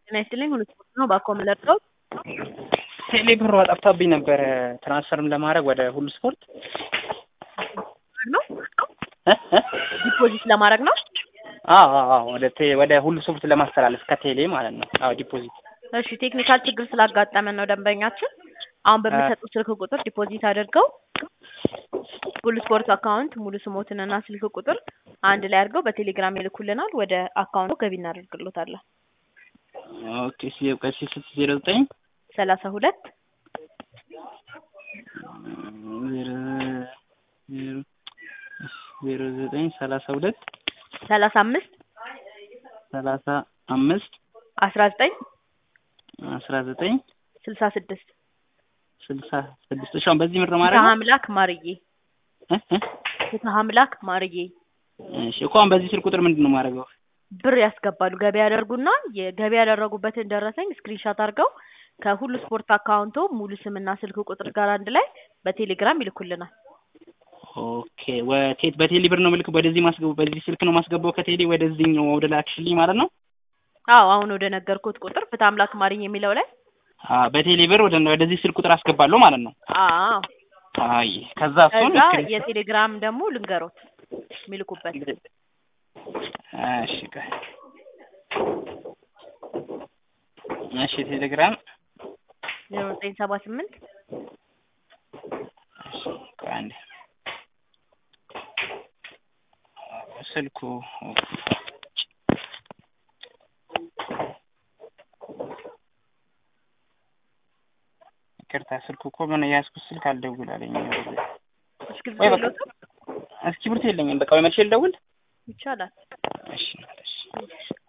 ጤና ይስጥልኝ ሁሉ ስፖርት ነው ባኮ የምለቀው ቴሌ ብሯ ጠፍታብኝ ነበረ ትራንስፈርም ለማድረግ ወደ ሁሉ ስፖርት ነው እ እ ዲፖዚት ለማድረግ ነው። አዎ አዎ አዎ ወደ ቴ ወደ ሁሉ ስፖርት ለማስተላለፍ ከቴሌ ማለት ነው። አዎ ዲፖዚት እሺ ቴክኒካል ችግር ስላጋጠመን ነው ደንበኛችን አሁን በሚሰጡት ስልክ ቁጥር ዲፖዚት አድርገው ሁሉ ስፖርት አካውንት ሙሉ ስሞትንና ስልክ ቁጥር አንድ ላይ አድርገው በቴሌግራም ይልኩልናል። ወደ አካውንቱ ገቢ እናደርግሎታለን። ኦኬ ሲ ቀሲ ስት ዜሮ ዘጠኝ ሰላሳ ሁለት ዜሮ ዜሮ ዘጠኝ ሰላሳ ሁለት ሰላሳ አምስት ሰላሳ አምስት አስራ ዘጠኝ አስራ ዘጠኝ ስልሳ ስድስት ስልሳ ስድስት እሺ አሁን በዚህ ምድር ማድረግ ፍትሀ ነው? አምላክ ማርዬ እ እ ፍትሀ አምላክ ማርዬ እሺ እኮ አሁን በዚህ ስልክ ቁጥር ምንድን ነው የማደርገው? ብር ያስገባሉ። ገቢ ያደርጉና የገቢ ያደረጉበትን ደረሰኝ ስክሪንሻት አድርገው ከሁሉ ስፖርት አካውንቶ ሙሉ ስምና ስልክ ቁጥር ጋር አንድ ላይ በቴሌግራም ይልኩልናል። ኦኬ ወቴት በቴሌ ብር ነው ምልክ ወደዚህ ማስገቡ በዚህ ስልክ ነው ማስገባው ከቴሌ ወደዚህኛው ወደ ላክሽልኝ ማለት ነው? አዎ አሁን ወደ ነገርኩት ቁጥር ፍትሀ አምላክ ማርዬ የሚለው ላይ አ በቴሌ ብር ወደ ወደዚህ ስልክ ቁጥር አስገባለሁ ማለት ነው። አዎ አይ ከዛ እሱን ከዛ ስክሪን- የቴሌግራም ደግሞ ልንገሮት የሚልኩበት እሺ ቆይ እሺ ቴሌግራም ዜሮ ዘጠኝ ሰባ ስምንት እሺ ቆይ አንዴ ስልኩ ይቅርታ ስልኩ እኮ ምን የያዝኩት ስልክ አልደውል አለኝ። እስክሪብቶ ወይ በቃ የለዎትም? እስክሪብቶ የለኝም። በቃ ወይ መልሼ ልደውል። ይቻላል። እሺ እሺ